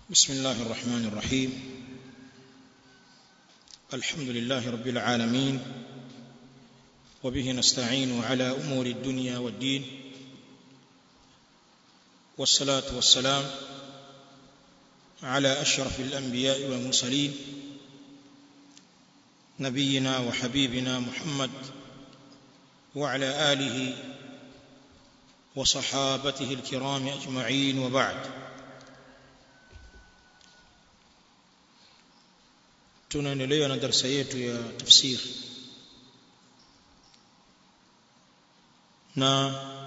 بسم الله الرحمن الرحيم الحمد لله رب العالمين وبه نستعين على امور الدنيا والدين والصلاه والسلام على اشرف الانبياء والمرسلين نبينا وحبيبنا محمد وعلى اله وصحابته الكرام اجمعين وبعد tunaendelea na darasa yetu ya tafsir na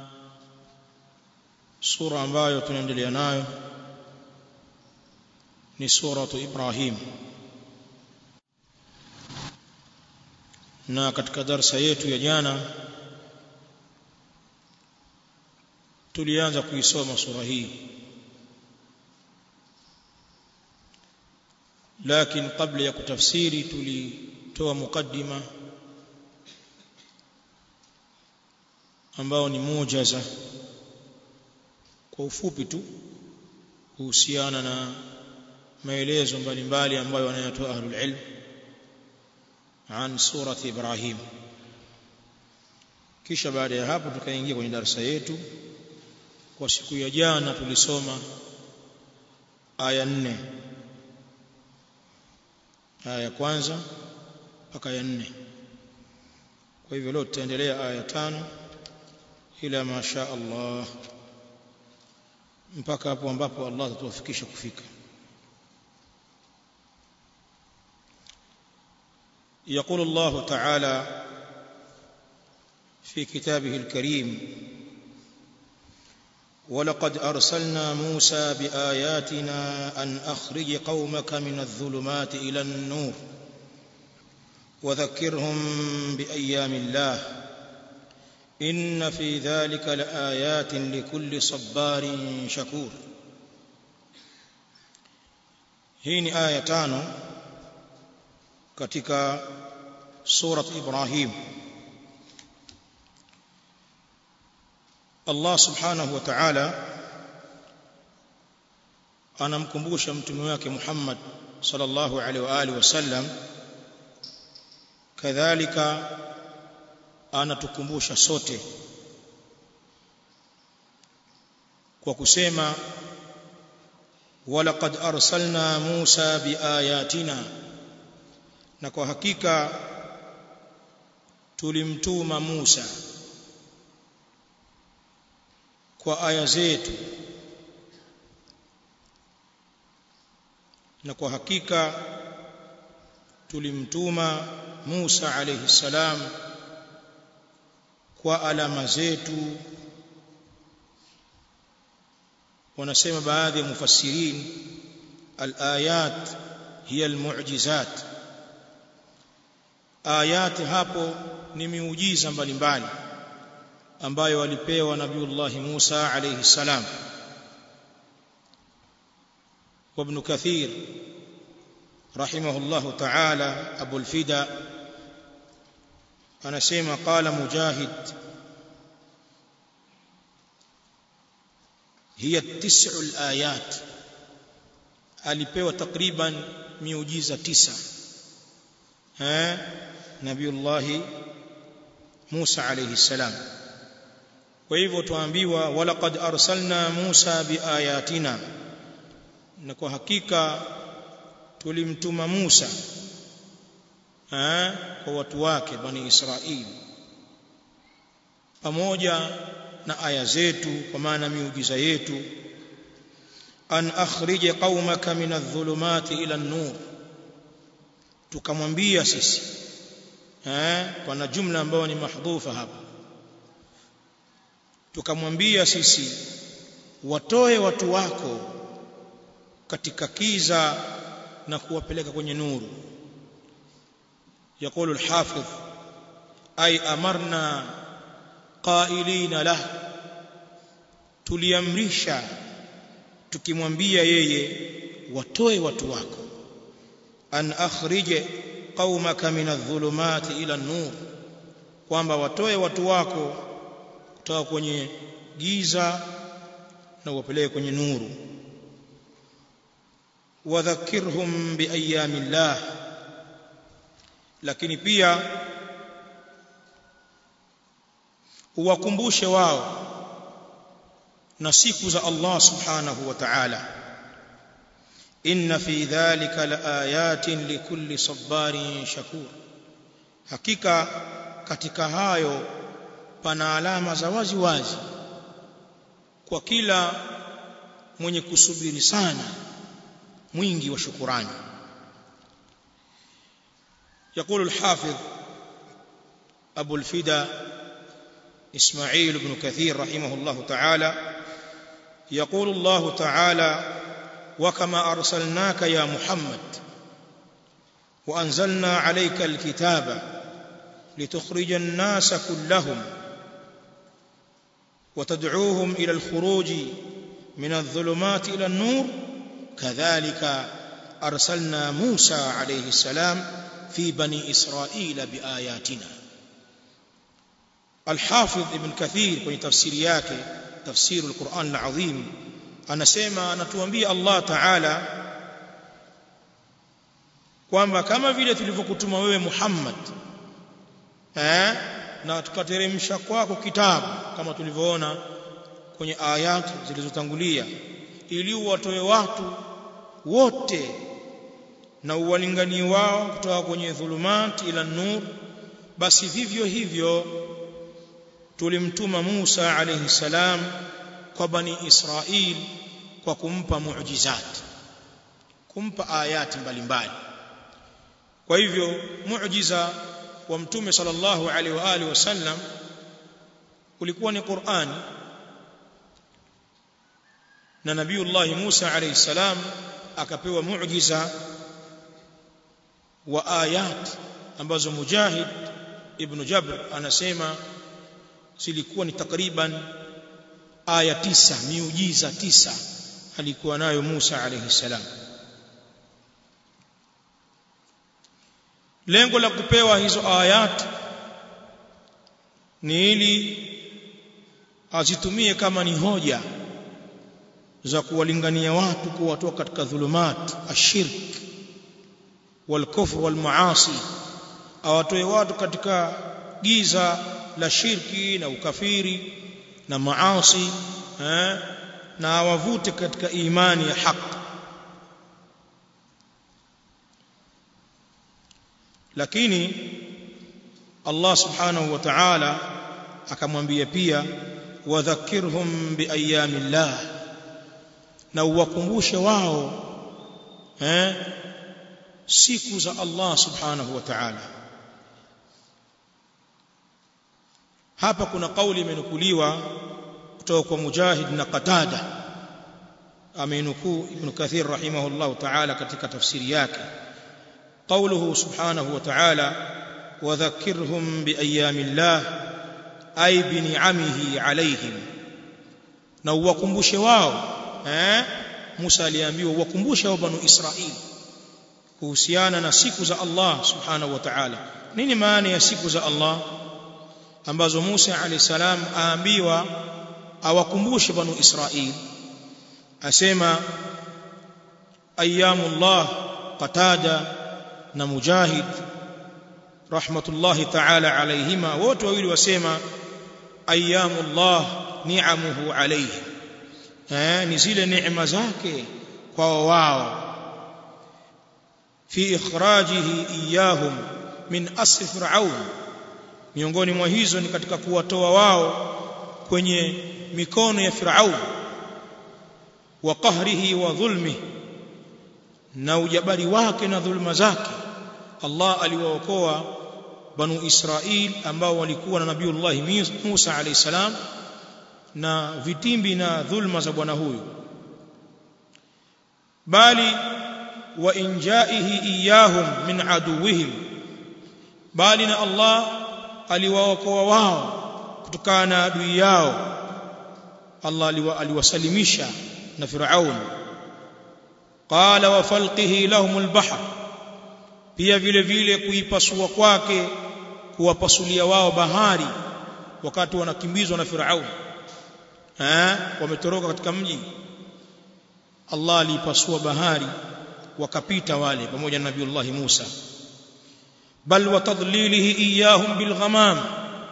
sura ambayo tunaendelea nayo ni suratu Ibrahim na katika darasa yetu ya jana tulianza kuisoma sura hii lakini kabla ya kutafsiri tulitoa mukaddima ambao ni mujaza kwa ufupi tu kuhusiana na maelezo mbalimbali ambayo wanayatoa ahlul ilm an surati Ibrahim kisha baada ya hapo tukaingia kwenye darasa yetu kwa siku ya jana tulisoma aya nne aya ya kwanza mpaka ya nne kwa hivyo leo tutaendelea aya ya tano ila masha Allah mpaka hapo ambapo Allah atatuwafikisha kufika يقول الله تعالى في كتابه الكريم ولقد ارسلنا موسى باياتنا ان اخرج قومك من الظلمات الى النور وذكرهم بايام الله ان في ذلك لايات لكل صبار شكور hii ni aya tano katika surat ibrahim Allah subhanahu wa ta'ala anamkumbusha mtume wake Muhammad sallallahu alaihi wa alihi wasallam kadhalika anatukumbusha sote kwa kusema walaqad arsalna Musa biayatina na kwa hakika tulimtuma Musa kwa aya zetu na kwa hakika tulimtuma Musa alayhi salam kwa alama zetu wanasema baadhi ya mufassirin al-ayat hiya al-mu'jizat ayat hapo ni miujiza mbalimbali ambayo walipewa nabiullah Musa alayhi salam وابن كثير رحمه الله تعالى ابو الفدا anasema qala mujahid hiya tis'u al-ayat alipewa takriban miujiza tisa eh nabiullah Musa alayhi salam kwa hivyo tuambiwa walaqad arsalna Musa biayatina na kwa hakika tulimtuma Musa eh kwa watu wake bani Israili pamoja na aya zetu kwa maana miujiza yetu an akhrij qaumaka min adh-dhulumati ila an-nur tukamwambia sisi eh pana jumla ambayo ni mahdhufa hapa tukamwambia sisi watoe watu wako katika kiza na kuwapeleka kwenye nuru يقول الحافظ أي أمرنا قائلين له tuliamrisha tukimwambia yeye watoe watu wako an akhrije qaumaka min adh-dhulumati ila an-nur kwamba watoe watu wako kutoka kwenye giza na uwapeleke kwenye nuru wadhakkirhum biayamillah lakini pia uwakumbushe wao na siku za Allah subhanahu wa ta'ala inna fi dhalika laayatin likulli sabarin shakur hakika katika hayo pana alama za wazi wazi kwa kila mwenye kusubiri sana mwingi wa shukurani يقول الحافظ أبو الفدا إسماعيل بن كثير رحمه الله تعالى يقول الله تعالى وكما أرسلناك يا محمد وأنزلنا عليك الكتاب لتخرج الناس كلهم وتدعوهم إلى الخروج من الظلمات إلى النور كذلك أرسلنا موسى عليه السلام في بني إسرائيل بآياتنا الحافظ ابن كثير في تفسير yake تفسير القرآن العظيم anasema anatuambia Allah Ta'ala kwamba kama vile tulivyokutuma wewe Muhammad eh na tukateremsha kwako kitabu kama tulivyoona kwenye ayat zilizotangulia ili watoe watu wote na uwalinganie wao kutoka kwenye dhulumat ila nur basi vivyo hivyo tulimtuma Musa alayhi salam kwa bani Israil kwa kumpa muujizat kumpa ayati mbalimbali kwa hivyo muujiza wa mtume sallallahu alaihi wa alihi wasallam ulikuwa ni Qur'ani na nabiiullah Musa alayhi salam akapewa muujiza wa ayat ambazo Mujahid ibn Jabr anasema zilikuwa ni takriban aya tisa miujiza tisa alikuwa nayo Musa alayhi salam lengo la kupewa hizo ayat ni ili azitumie kama ni hoja za kuwalingania watu kuwatoa katika dhulumat ashirk walkufr walmaasi awatoe watu katika giza la shirki na ukafiri na maasi eh, na awavute katika imani ya haki lakini Allah subhanahu wa ta'ala akamwambia pia wadhakirhum biayamillah na uwakumbushe wao eh siku za Allah subhanahu wa ta'ala hapa kuna kauli imenukuliwa kutoka kwa Mujahid na Qatada amenukuu Ibn Kathir rahimahullah ta'ala katika tafsiri yake قوله سبحانه وتعالى وذكرهم بأيام الله أي بنعمه عليهم na uwakumbushe wao eh Musa aliambiwa uwakumbushe wa banu Israili kuhusiana na siku za Allah subhanahu wa ta'ala nini maana ya siku za Allah ambazo Musa alayhi salam aambiwa awakumbushe banu Israili asema ayyamullah qatada na mujahid rahmatullahi ta'ala alayhima wote wawili wasema ayyamullah ni'amuhu alayhi eh ni zile neema zake kwa wao fi ikhrajihi iyahum min asri fir'aun miongoni mwa hizo ni katika kuwatoa wao kwenye mikono ya fir'aun wa qahrihi wa dhulmihi na ujabari wake na dhulma zake Allah aliwaokoa banu Israil ambao walikuwa na nabiiullah Musa alayhi salam na vitimbi na dhulma za bwana huyu bali wa injaihi iyahum min aduwihim bali na Allah aliwaokoa wao kutokana na adui yao Allah aliwasalimisha na Firaun qala wa falqihi lahum albahr pia vile vile kuipasua kwake kuwapasulia wao bahari wakati wanakimbizwa na Firaun eh wametoroka katika mji Allah aliipasua bahari wakapita wale pamoja na nabiiullah Musa bal wa tadlilihi iyahum bil ghamam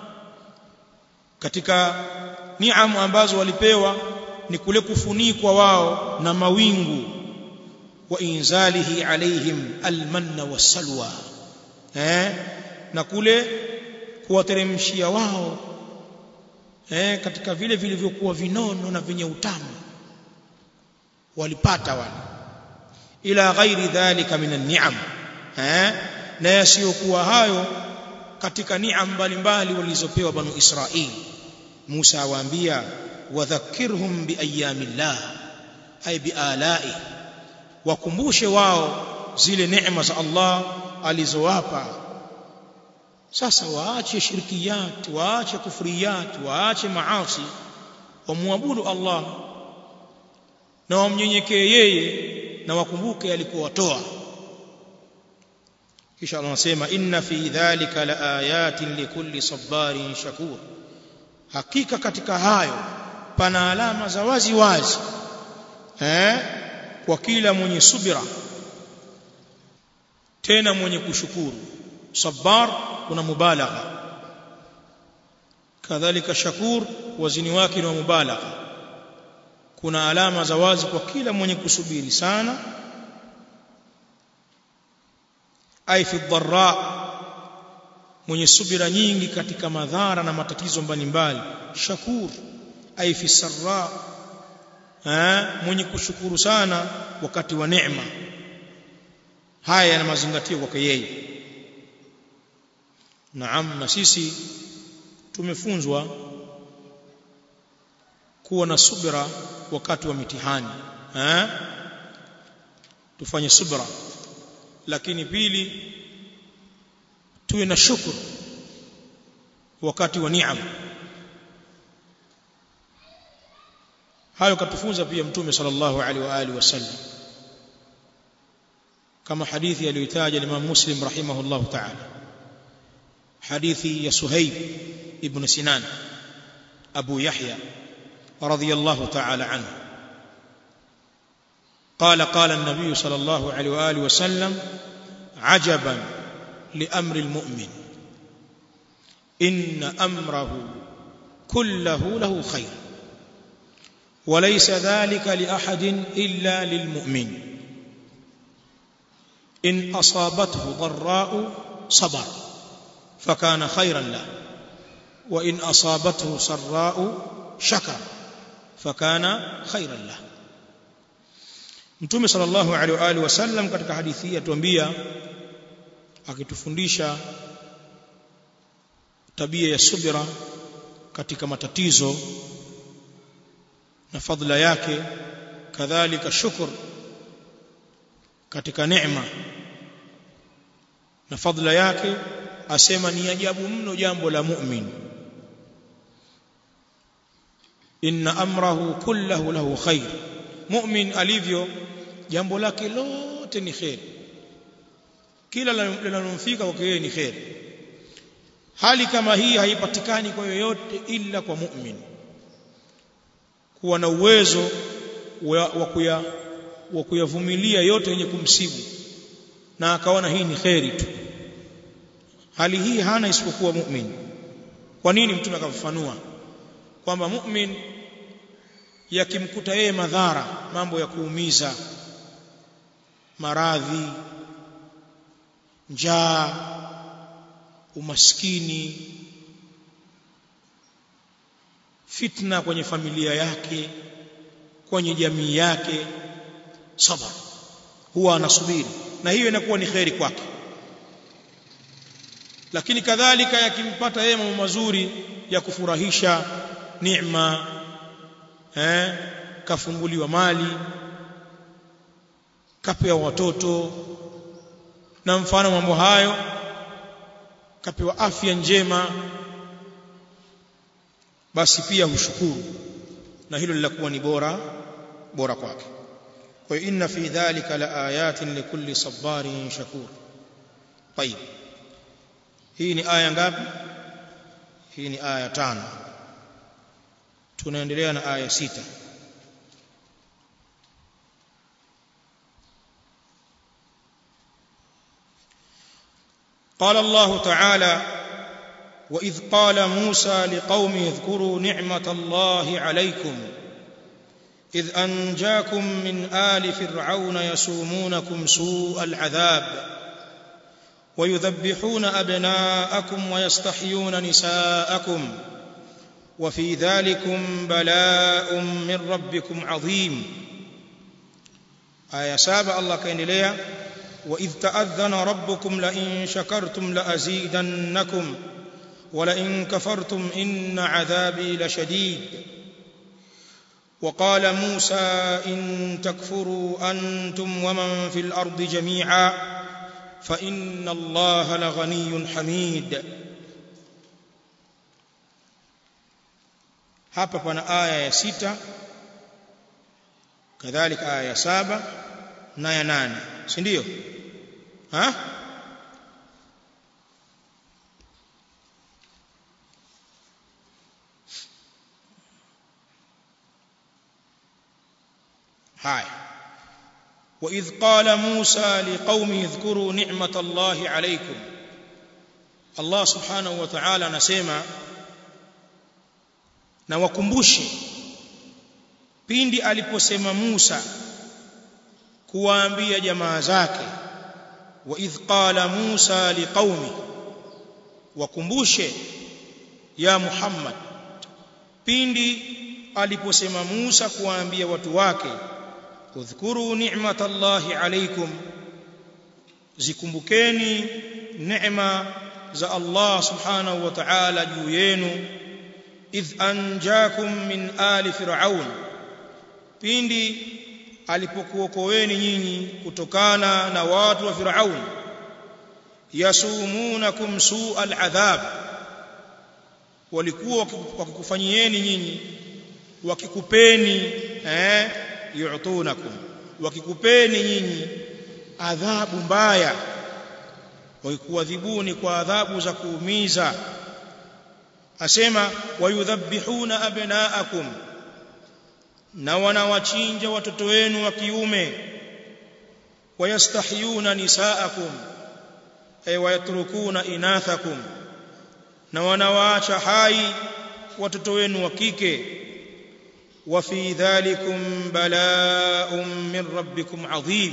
katika niamu ambazo walipewa ni kule kufunikwa wao na mawingu wa inzalihi alaihim almanna wasalwa eh na kule kuwateremshia wao eh katika vile vilivyokuwa vinono na vyenye utamu walipata wale ila ghairi dhalika min an-ni'am eh na yasiyokuwa hayo katika ni'am mbalimbali walizopewa banu Israili Musa awaambia wadhakkirhum biayamillah ay bialai wakumbushe wao zile neema za Allah alizowapa sasa waache shirkiyat waache kufriyat waache maasi wamwabudu Allah na wamnyenyekee yeye na wakumbuke alikuwatoa kisha Allah anasema inna fi dhalika laayatin likulli sabarin shakur hakika katika hayo pana alama za wazi wazi eh kwa kila mwenye subira tena mwenye kushukuru sabar kuna mubalagha kadhalika shakur wazini wake ni wa mubalagha kuna alama za wazi kwa kila mwenye kusubiri sana ai fi dharra mwenye subira nyingi katika madhara na matatizo mbalimbali shakur ai fi sarra mwenye kushukuru sana wakati wa neema haya yana mazingatio kwake yeye naam na sisi tumefunzwa kuwa na subira wakati wa mitihani eh tufanye subira lakini pili tuwe na shukuru wakati wa neema hayo katufunza pia mtume sallallahu alaihi wa alihi wasallam kama hadithi aliyotaja Imam Muslim rahimahullah ta'ala hadithi ya Suhaib ibn Sinan Abu Yahya radiyallahu ta'ala anhu قال قال النبي صلى الله عليه واله وسلم عجبا لامر المؤمن ان امره كله له خير وليس ذلك لاحد الا للمؤمن ان اصابته ضراء صبر فكان خيرا له وان اصابته سراء شكر فكان خيرا له Mtume sallallahu alaihi wa alihi wasallam katika hadithi hii atuambia akitufundisha tabia ya subira katika matatizo na fadhila yake kadhalika shukr katika neema na fadhila yake asema ni ajabu mno jambo la mu'min inna amrahu kullahu lahu khair mu'min alivyo jambo lake lote ni khair kila linalomfika kwake yeye ni khair hali kama hii haipatikani kwa yoyote ila kwa mu'min kuwa na uwezo wa kuya wa kuyavumilia yote yenye kumsibu na akaona hii ni khairi tu hali hii hana isipokuwa mu'min kwa nini mtume akafafanua kwamba mu'min yakimkuta yeye madhara mambo ya kuumiza maradhi njaa umaskini fitna kwenye familia yake kwenye jamii yake sabar huwa anasubiri na hiyo inakuwa ni kheri kwake lakini kadhalika yakimpata yeye mambo mazuri ya kufurahisha neema eh kafunguliwa mali kapewa watoto na mfano mambo hayo kapewa afya njema basi pia hushukuru na hilo linakuwa ni bora bora kwake kwa hiyo inna fi dhalika la ayatin likulli sabarin shakur طيب hii ni aya ngapi hii ni aya tano tunaendelea na aya sita قال الله تعالى واذ قال موسى لقومه اذكروا نعمه الله عليكم اذ انجاكم من ال فرعون يسومونكم سوء العذاب ويذبحون ابناءكم ويستحيون نساءكم وفي ذلكم بلاء من ربكم عظيم آية سابع الله كينليا وإذ تأذن ربكم لئن شكرتم لأزيدنكم ولئن كفرتم إن عذابي لشديد وقال موسى إن تكفروا أنتم ومن في الأرض جميعا فإن الله لغني حميد hapa pana aya ya sita kadhalika aya ya saba na ya nane si ndio ha haya وإذ قال موسى لقومه اذكروا نعمة الله عليكم الله سبحانه وتعالى anasema na wakumbushe pindi aliposema Musa kuwaambia jamaa zake wa idh qala Musa liqaumi wakumbushe ya Muhammad pindi aliposema Musa kuwaambia watu wake udhkuru ni'matallahi alaykum zikumbukeni neema za Allah subhanahu wa ta'ala juu yenu idh anjakum min ali fir'aun pindi alipokuokoeni nyinyi kutokana na watu wa fir'aun yasumunakum su'al adhab walikuwa wakikufanyieni nyinyi wakikupeni eh yu'tunakum wakikupeni nyinyi adhabu mbaya wakikuadhibuni kwa adhabu za kuumiza asema wayudhabbihuna abnaakum na wanawachinja watoto wenu wa kiume wayastahyuna nisaakum ay wayatrukuna inathakum na wanawaacha hai watoto wenu wa kike wa fi dhalikum bala'un min rabbikum adhim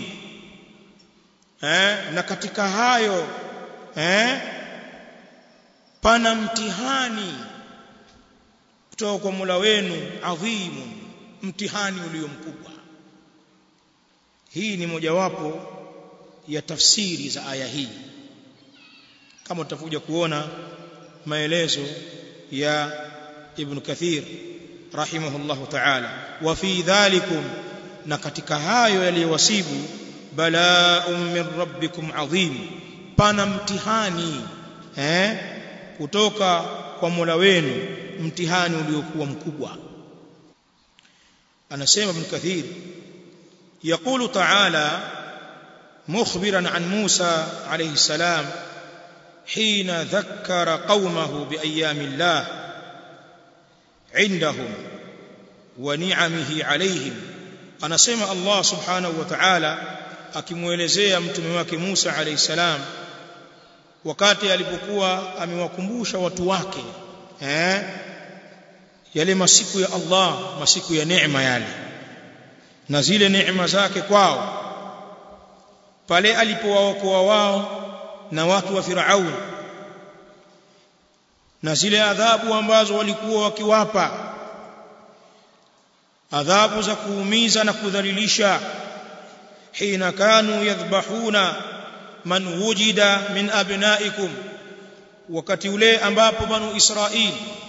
eh na katika hayo eh pana mtihani kutoka kwa Mola wenu adhimu mtihani ulio mkubwa hii ni mojawapo ya tafsiri za aya hii kama tutakuja kuona maelezo ya Ibn Kathir rahimahullahu ta'ala wa fi dhalikum na katika hayo yaliyowasibu bala'un min rabbikum adhim pana mtihani eh kutoka kwa Mola wenu mtihani uliokuwa mkubwa anasema ibn kathir يقول تعالى مخبرا عن موسى عليه السلام حين ذكر قومه بايام الله عندهم ونعمه عليهم anasema Allah subhanahu wa ta'ala akimuelezea mtume wake Musa alayhi salam wakati alipokuwa amewakumbusha watu wake eh yale masiku ya Allah masiku ya neema yale na zile neema zake kwao pale alipowaokoa wao na watu wa Firaun na zile adhabu ambazo walikuwa wakiwapa adhabu za kuumiza na kudhalilisha hina kanu yadhbahuna man wujida min abnaikum wakati ule ambapo banu Israili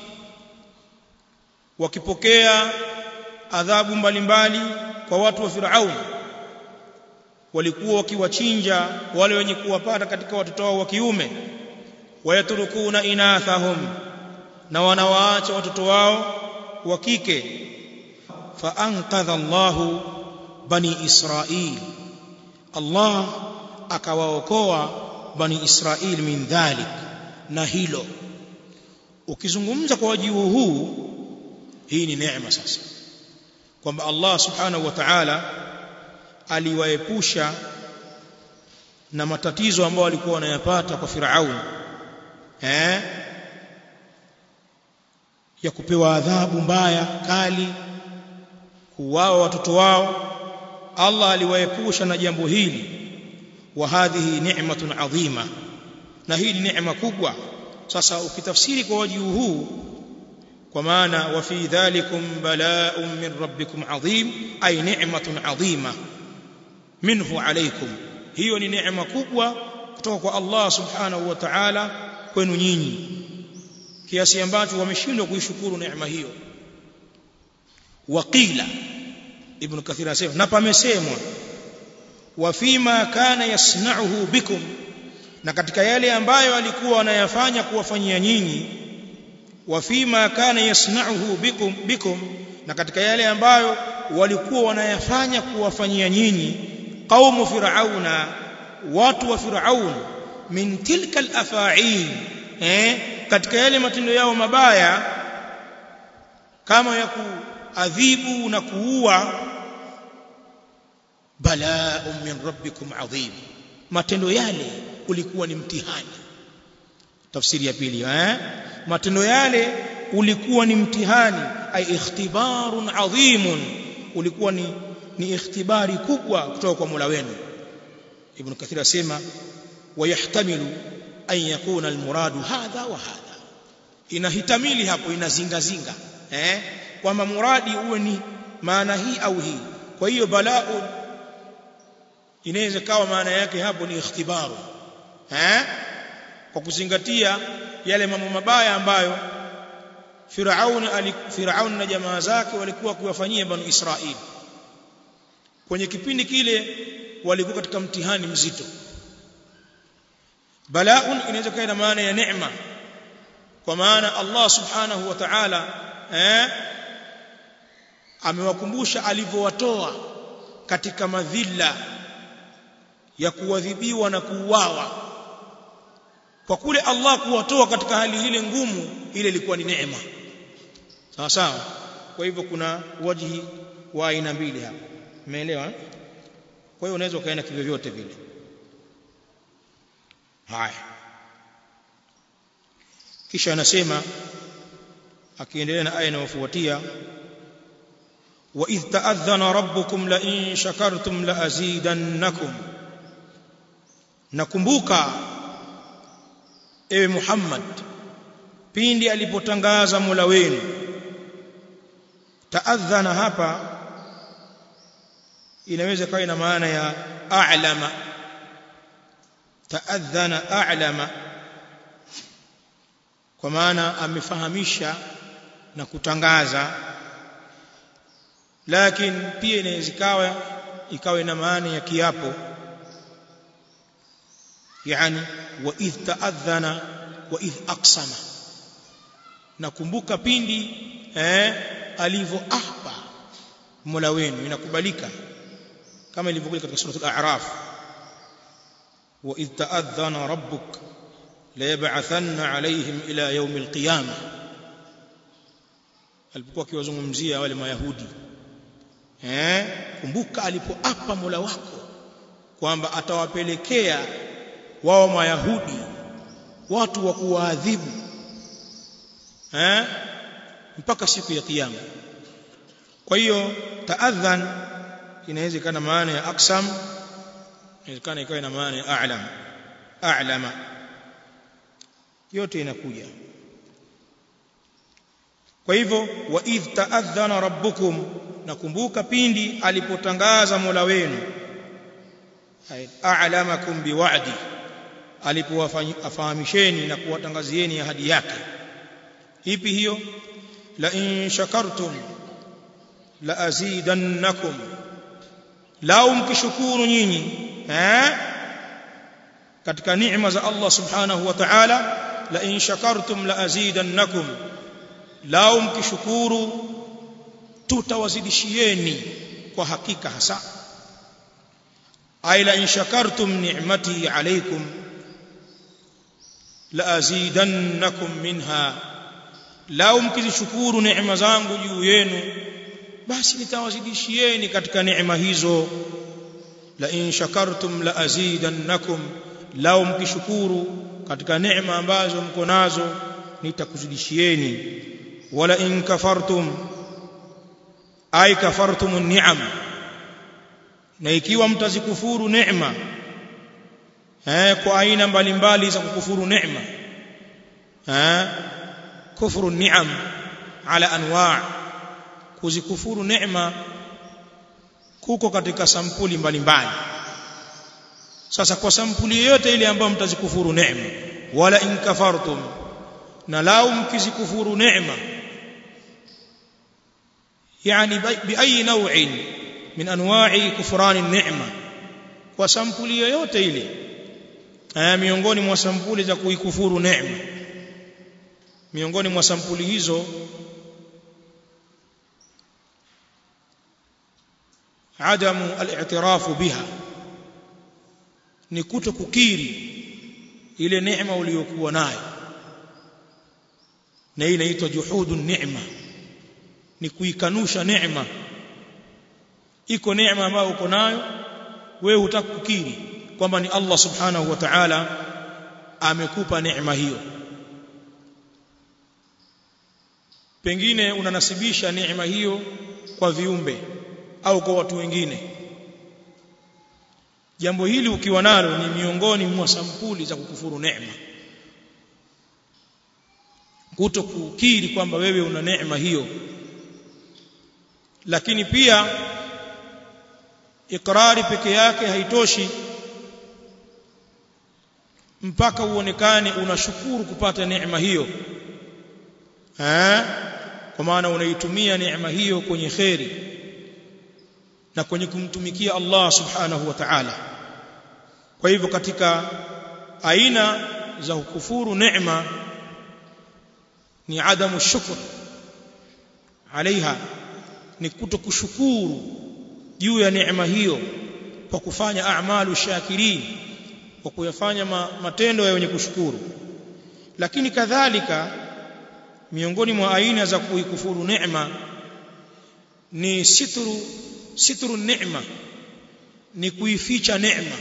wakipokea adhabu mbalimbali kwa watu wa Firaun walikuwa wakiwachinja wale wenye kuwapata katika watoto wao wa kiume wayatrukuna inathahum na wanawaacha watoto wao wa kike fa anqadha Allahu bani Israil Allah akawaokoa bani Israil min dhalik na hilo ukizungumza kwa wajibu huu hii ni neema sasa kwamba Allah subhanahu wa ta'ala aliwaepusha na matatizo ambayo walikuwa wanayapata kwa Firaun eh ya kupewa adhabu mbaya kali kuuawa watoto wao Allah aliwaepusha na jambo hili wa hadhihi ni'matun adhima na hii ni neema kubwa sasa ukitafsiri kwa wajibu huu kwa maana wa fi dhalikum bala'un min rabbikum adhim ay ni'matun adhima minhu alaykum hiyo ni neema kubwa kutoka kwa Allah subhanahu wa ta'ala kwenu nyinyi kiasi ambacho wameshindwa kuishukuru neema hiyo waqila ibn kathir anasema na pamesemwa wa fima kana yasna'uhu bikum na katika yale ambayo alikuwa anayafanya kuwafanyia nyinyi wa fima kana yasna'uhu bikum bikum na katika yale ambayo walikuwa wanayafanya kuwafanyia nyinyi qaumu fir'auna watu wa fir'aun min tilka al-afa'il eh katika yale matendo yao mabaya kama ya kuadhibu na kuua bala'un min rabbikum adhim matendo yale ulikuwa ni mtihani tafsiri ya pili eh matendo yale ulikuwa ni mtihani ay ikhtibarun adhimun ulikuwa ni ni ikhtibari kubwa kutoka kwa Mola wenu ibn kathir asema wayahtamilu an yakuna almuradu hadha wa hadha inahitamili hapo inazinga zinga eh kwamba muradi uwe ni maana hii au hii kwa hiyo balaa inaweza kawa maana yake hapo ni ikhtibaru eh kwa kuzingatia yale mambo mabaya ambayo Firaun Firaun na jamaa zake walikuwa kuwafanyia banu Israili kwenye kipindi kile walikuwa katika mtihani mzito balaun inaweza kuwa na maana ya neema kwa maana Allah subhanahu wa ta'ala eh amewakumbusha alivyowatoa katika madhila ya kuadhibiwa na kuuawa kwa kule Allah kuwatoa katika hali ile ngumu ile ilikuwa ni neema sawa sawa kwa hivyo kuna wajihi wa aina mbili hapa umeelewa kwa hiyo unaweza ukaenda kivyo vyote vile haya kisha anasema akiendelea na aya inayofuatia wa idh ta'adhana rabbukum la in shakartum la azidannakum nakumbuka ewe Muhammad pindi alipotangaza Mola wenu ta'adhana hapa inaweza kawa ina maana ya a'lama ta'adhana a'lama kwa maana amefahamisha na kutangaza lakini pia inaweza ikawa ikawa ina maana ya kiapo yani wa idh ta'adhana wa idh aqsama nakumbuka pindi eh alivyoapa Mola wenu inakubalika kama ilivyokuja katika sura al-a'raf wa idh ta'adhana rabbuk la yab'athanna 'alayhim ila yawm al-qiyamah alipokuwa akiwazungumzia wale mayahudi eh kumbuka alipoapa Mola wako kwamba atawapelekea wao mayahudi watu wa kuwaadhibu eh mpaka siku ya kiyama kwa hiyo taadhan inaweza ikawa na maana ya aksam inawezekana ikawa na maana ya a'lam a'lama yote inakuja kwa hivyo wa idh ta'adhana rabbukum nakumbuka pindi alipotangaza Mola wenu a'lamakum biwa'di alipowafahamisheni na kuwatangazieni ahadi yake ipi hiyo la in shakartum la azidannakum lau mkishukuru nyinyi eh katika neema za Allah subhanahu wa ta'ala la in shakartum la azidannakum lau mkishukuru tutawazidishieni kwa hakika hasa ay la in shakartum ni'mati alaykum la azidannakum minha lau mkizishukuru neema zangu juu yenu basi nitawazidishieni katika neema hizo la in shakartum la azidannakum lao mkishukuru katika neema ambazo mko nazo nitakuzidishieni wala in kafartum ay kafartum ni'am na ikiwa mtazikufuru neema eh kwa aina mbalimbali za kukufuru neema eh kufuru ni'am ala anwa' kuzikufuru neema kuko katika sampuli mbalimbali sasa kwa sampuli yoyote ile ambayo mtazikufuru neema wala in kafartum na lau mkizikufuru neema yani biayi naw'in min anwa'i kufrani neema kwa sampuli yoyote ile aya miongoni mwa sampuli za kuikufuru neema miongoni mwa sampuli hizo adamu al-i'tirafu biha ni kuto kukiri ile neema uliyokuwa nayo na hii inaitwa juhudu neema ni kuikanusha neema iko neema ambayo uko nayo wewe hutaki kukiri kwamba ni Allah subhanahu wa ta'ala amekupa neema hiyo pengine unanasibisha neema hiyo kwa viumbe au kwa watu wengine jambo hili ukiwa nalo ni miongoni mwa sampuli za kukufuru neema kuto kukiri kwamba wewe una neema hiyo lakini pia ikrari peke yake haitoshi mpaka uonekane unashukuru kupata neema hiyo eh kwa maana unaitumia neema hiyo kwenye kheri na kwenye kumtumikia Allah subhanahu wa ta'ala kwa hivyo katika aina za kukufuru neema ni adamu shukr alaiha ni kuto kushukuru juu ya neema hiyo kwa kufanya a'malu shakirin kwa kuyafanya matendo ya wenye kushukuru lakini kadhalika miongoni mwa aina za kuikufuru neema ni sitru sitru neema ni kuificha neema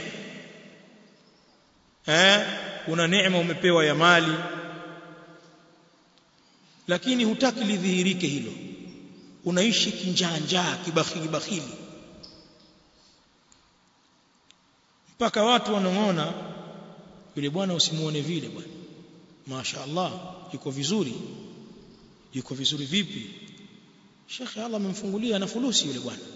eh una neema umepewa ya mali lakini hutaki lidhihirike hilo unaishi kinjaa njaa kibakhili bakhili mpaka watu wanong'ona yule bwana usimuone vile bwana Masha Allah yuko vizuri yuko vizuri vipi Sheikh Allah amemfungulia na fulusi yule bwana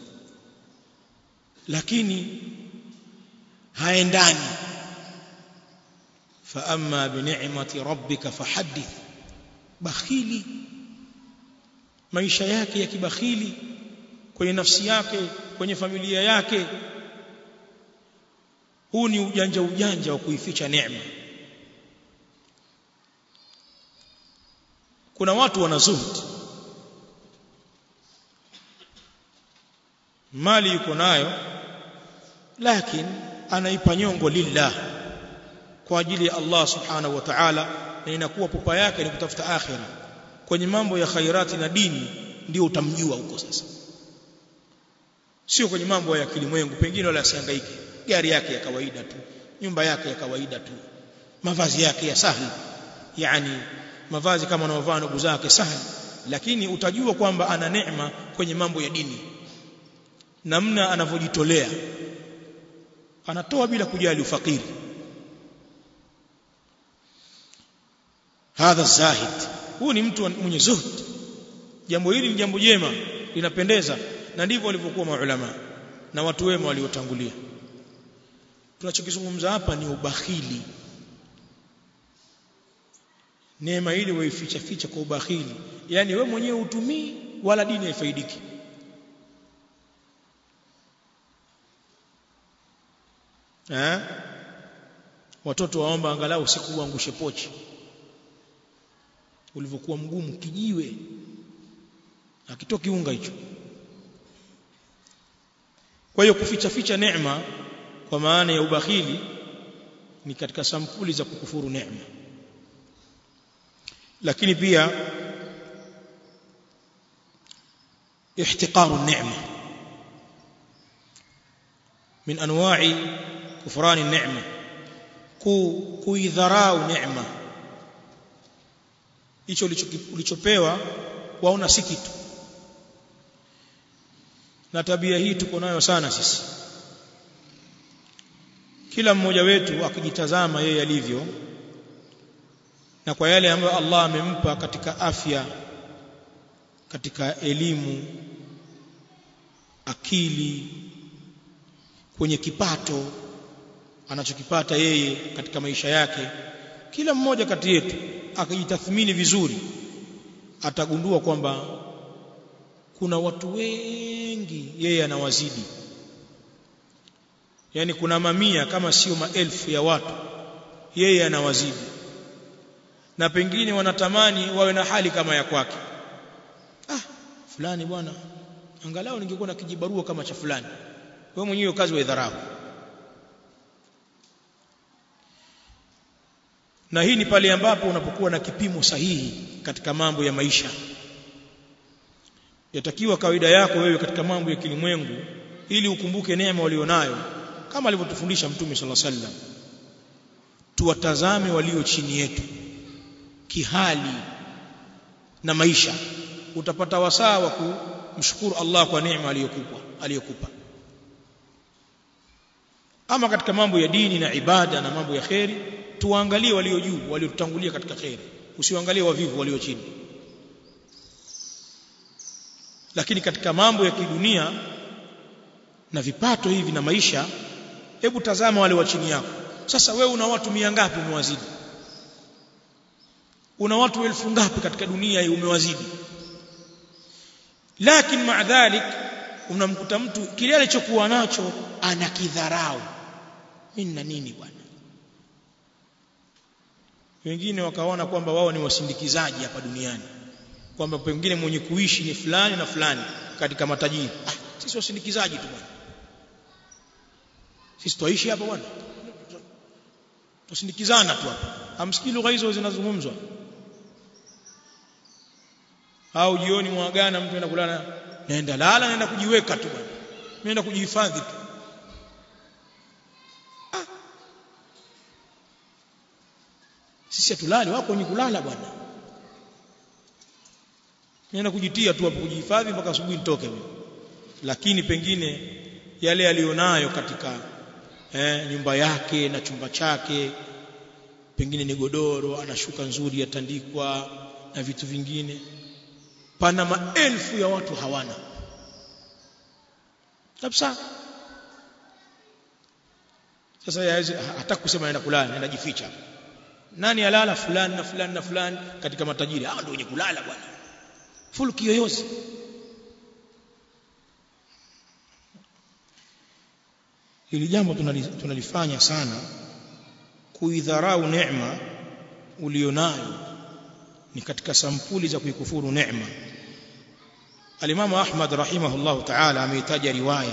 lakini haendani fa amma bi ni'mati rabbika fahaddith bakhili maisha yake ya kibakhili kwenye nafsi yake kwenye familia yake huu ni ujanja ujanja wa kuificha neema kuna watu wana zuhud mali yuko nayo lakini anaipa nyongo lillah kwa ajili ya Allah subhanahu wa ta'ala na inakuwa pupa yake ni kutafuta akhira kwenye mambo ya khairati na dini ndio utamjua huko sasa sio kwenye mambo ya kilimwengu pengine wala asihangaike gari yake ya kawaida tu nyumba yake ya kawaida tu mavazi yake ya sahli yani mavazi kama anaovaa ndugu zake sahli lakini utajua kwamba ana neema kwenye mambo ya dini namna anavyojitolea anatoa bila kujali ufakiri hadha zahid huu ni mtu mwenye zuhd jambo hili ni jambo jema linapendeza na ndivyo walivyokuwa maulama na watu wema waliotangulia tunachokizungumza hapa ni ubakhili neema ili waificha ficha kwa ubakhili yani we mwenyewe utumii wala dini haifaidiki eh watoto waomba angalau siku uangushe pochi ulivyokuwa mgumu kijiwe akitoki unga hicho kwa hiyo kuficha ficha neema kwa maana ya ubakhili ni katika sampuli za kukufuru neema lakini pia ihtiqaru neema min anwa'i kufrani neema ku kuidharau neema hicho ulichopewa waona si kitu na tabia hii tuko nayo sana sisi kila mmoja wetu akijitazama yeye alivyo na kwa yale ambayo Allah amempa katika afya katika elimu akili kwenye kipato anachokipata yeye katika maisha yake kila mmoja kati yetu akijitathmini vizuri atagundua kwamba kuna watu wengi yeye anawazidi yani kuna mamia kama sio maelfu ya watu yeye anawazidi na pengine wanatamani wawe na hali kama ya kwake ah fulani bwana angalau ningekuwa na kijibarua kama cha fulani wewe mwenyewe kazi wa idharau na hii ni pale ambapo unapokuwa na kipimo sahihi katika mambo ya maisha yatakiwa kawaida yako wewe katika mambo ya kilimwengu ili ukumbuke neema walionayo kama alivyotufundisha mtume sala sallam tuwatazame walio chini yetu kihali na maisha utapata wasaa wa kumshukuru Allah kwa neema aliyokupa aliyokupa ama katika mambo ya dini na ibada na mambo ya kheri tuangalie walio juu waliotutangulia katika kheri usiangalie wavivu walio chini lakini katika mambo ya kidunia na vipato hivi na maisha hebu tazama wale wa chini yako sasa wewe una watu mia ngapi umewazidi una watu elfu ngapi katika dunia hii umewazidi lakini maa dhalik unamkuta mtu kile alichokuwa nacho anakidharau mimi na nini bwana wengine wakaona kwamba wao ni wasindikizaji hapa duniani kwamba pengine mwenye kuishi ni fulani na fulani katika matajiri ah sisi wasindikizaji tu bwana sisi tuishi hapa bwana tusindikizana tu hapa hamsikii lugha hizo zinazungumzwa au jioni mwagana mtu anaenda kulala naenda lala naenda kujiweka tu bwana naenda kujihifadhi tu ah. sisi hatulali wako wenye kulala bwana naenda kujitia tu hapo kujihifadhi mpaka asubuhi nitoke mimi lakini pengine yale alionayo katika eh, nyumba yake na chumba chake pengine ni godoro ana shuka nzuri yatandikwa na vitu vingine pana maelfu ya watu hawana kabisa sasa yaweze hata kusema naenda kulala naenda jificha nani alala fulani na fulani na fulani katika matajiri hao ndio wenye kulala bwana full kiyoyozi hili jambo tunalifanya sana kuidharau neema ulionayo ni katika sampuli za kuikufuru neema alimamu Ahmad rahimahullahu ta'ala ameitaja riwaya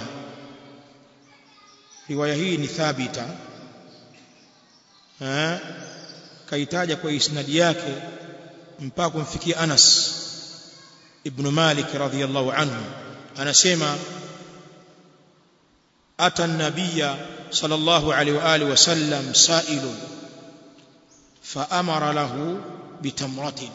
riwaya hii ni thabita eh kaitaja kwa isnadi yake mpaka kumfikia Anas ibn Malik radhiyallahu anhu anasema ata an-nabiy sallallahu alayhi wa alihi wasallam sa'ilun fa amara lahu bitamratin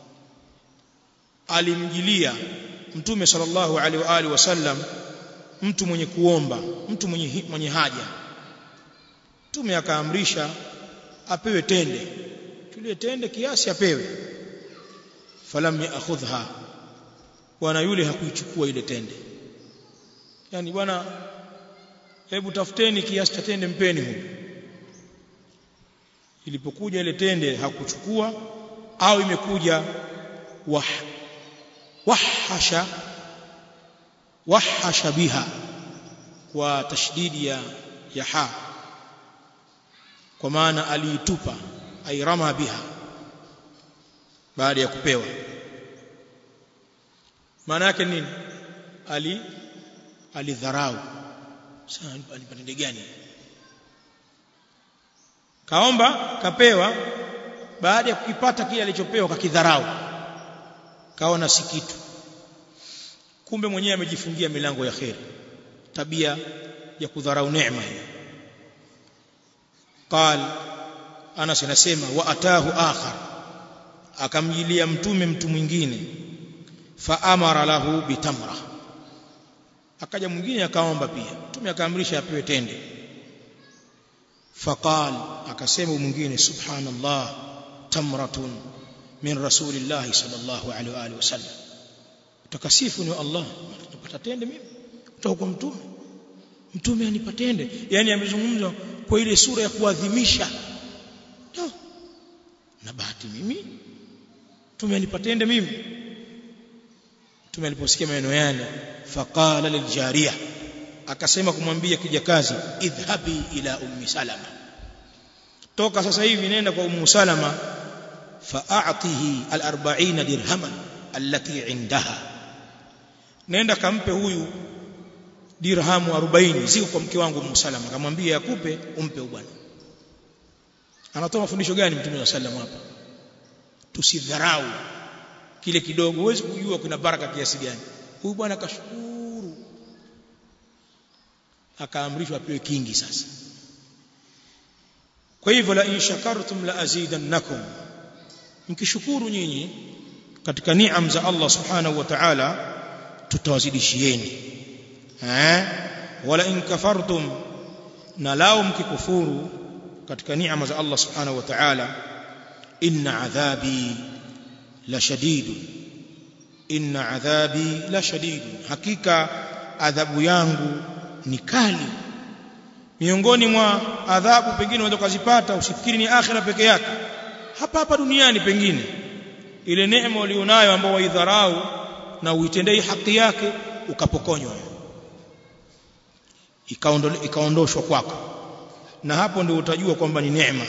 alimjilia mtume sallallahu alaihi wa alihi wasallam mtu mwenye kuomba mtu mwenye mwenye haja mtume akaamrisha apewe tende tulie tende kiasi apewe falam yaakhudha bwana yule hakuichukua ile tende yani bwana hebu tafuteni kiasi cha tende mpeni huyu ilipokuja ile tende hakuchukua au imekuja wah wahasha wahasha biha kwa tashdidi ya ya ha kwa maana aliitupa airama biha baada ya kupewa maana yake nini ali alidharau sasa alipatende gani kaomba kapewa baada ya kukipata kile alichopewa kakidharau kaona si kitu kumbe mwenyewe amejifungia milango ya kheri tabia ya kudharau neema hiyo qal Anas anasema wa atahu akhar akamjilia mtume mtu mwingine fa amara lahu bitamra akaja mwingine akaomba pia mtume akaamrisha apewe tende faqal akasema mwingine subhanallah tamratun min rasulillahi sallallahu alaihi wa alihi wasallam utakasifu ni Allah napata tende mimi kutoka kwa mtume mtume anipa tende yani amezungumza kwa ile sura ya kuadhimisha no. na bahati mimi mtume anipa tende mimi mtume aliposikia maneno yale faqala liljariya akasema kumwambia kijakazi idhhabi ila ummi salama toka sasa hivi nenda kwa ummu salama fa'atihi al-40 dirhaman allati indaha nenda kampe huyu dirhamu 40 ziko kwa mke wangu ummu salama akamwambia akupe umpe bwana anatoa mafundisho gani mtume wa sallam hapa tusidharau kile kidogo huwezi kujua kuna baraka kiasi gani huyu bwana akashukuru akaamrishwa apewe kingi sasa kwa hivyo la in shakartum la azidannakum mkishukuru nyinyi katika niam za Allah subhanahu wa ta'ala tutawazidishieni eh wala in kafartum na lao mkikufuru katika niama za Allah subhanahu wa ta'ala inna adhabi la shadid inna adhabi la shadid hakika adhabu yangu ni kali miongoni mwa adhabu pengine unaweza kuzipata usifikiri ni akhira peke yake hapa hapa duniani pengine ile neema ulionayo ambao waidharau na uitendei haki yake ukapokonywa ikaondoshwa kwako na hapo ndio utajua kwamba ni neema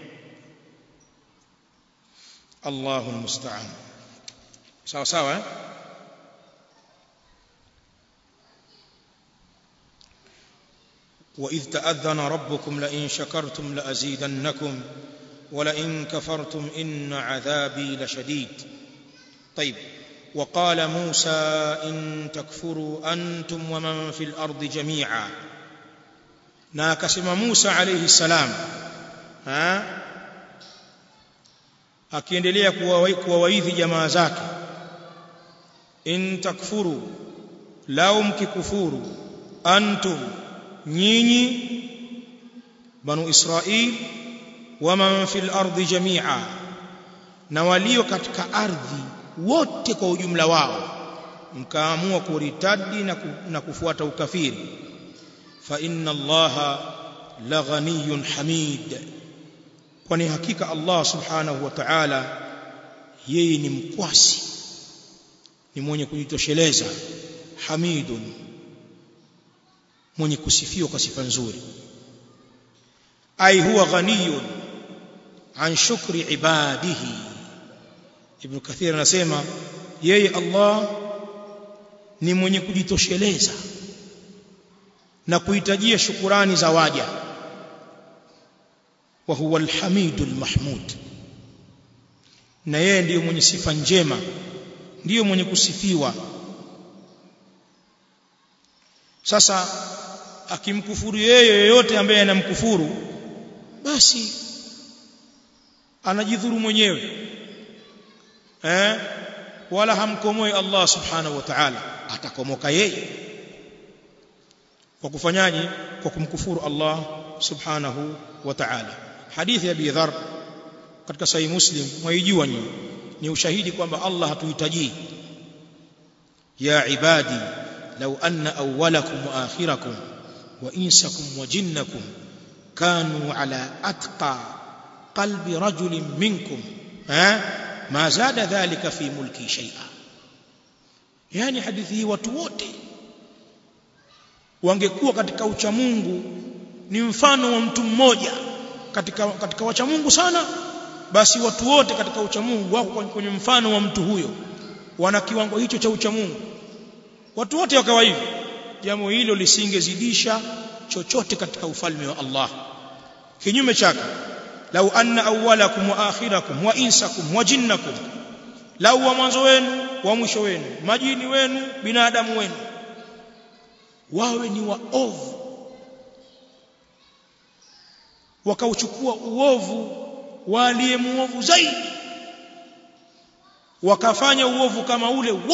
Allahu musta'an sawa sawa eh? وإذ تأذن ربكم لئن شكرتم لأزيدنكم ولئن كفرتم إن عذابي لشديد طيب وقال موسى إن تكفروا أنتم ومن في الأرض جميعا ناكسم موسى عليه السلام ها akiendelea kuwawaidhi jamaa zake in takfuru lau mkikufuru antum nyinyi banu israil waman fil ardi jamia na walio katika ardhi wote kwa ujumla wao mkaamua kuritadi na, ku, na kufuata ukafiri fa inna allaha la ghaniyun hamid kwani hakika Allah subhanahu wa ta'ala yeye ni mkwasi ni mwenye kujitosheleza hamidun mwenye kusifiwa kwa sifa nzuri ai huwa ghaniyun an shukri ibadihi ibn kathir anasema yeye Allah ni mwenye kujitosheleza na kuhitajia shukurani za waja wa huwa alhamidul mahmud na yeye ndiyo mwenye sifa njema ndiyo mwenye kusifiwa sasa akimkufuru yeye yeyote ambaye anamkufuru basi anajidhuru mwenyewe eh wala hamkomoi Allah subhanahu wa ta'ala atakomoka yeye kwa kufanyaje kwa kumkufuru Allah subhanahu wa ta'ala hadithi ya Abi Dharr katika sahih Muslim mwaijua nyinyi ni ushahidi kwamba Allah hatuhitaji ya ibadi law anna awwalakum wa akhirakum wa insakum wa jinnakum kanu ala atqa qalbi rajulin minkum eh ma zada dhalika fi mulki shay'a yani hadithi hii watu wote wangekuwa katika ucha Mungu ni mfano wa mtu mmoja katika katika wacha Mungu sana basi watu wote katika ucha Mungu wako kwenye mfano wa mtu huyo wana kiwango hicho cha ucha Mungu watu wote wakawa hivyo jambo hilo lisingezidisha chochote katika ufalme wa Allah kinyume chake lau anna awwalakum wa akhirakum wa insakum wa jinnakum lau wa mwanzo wenu wa mwisho wenu majini wenu binadamu wenu wawe ni waovu wakauchukua uovu wa aliyemuovu zaidi wakafanya uovu kama ule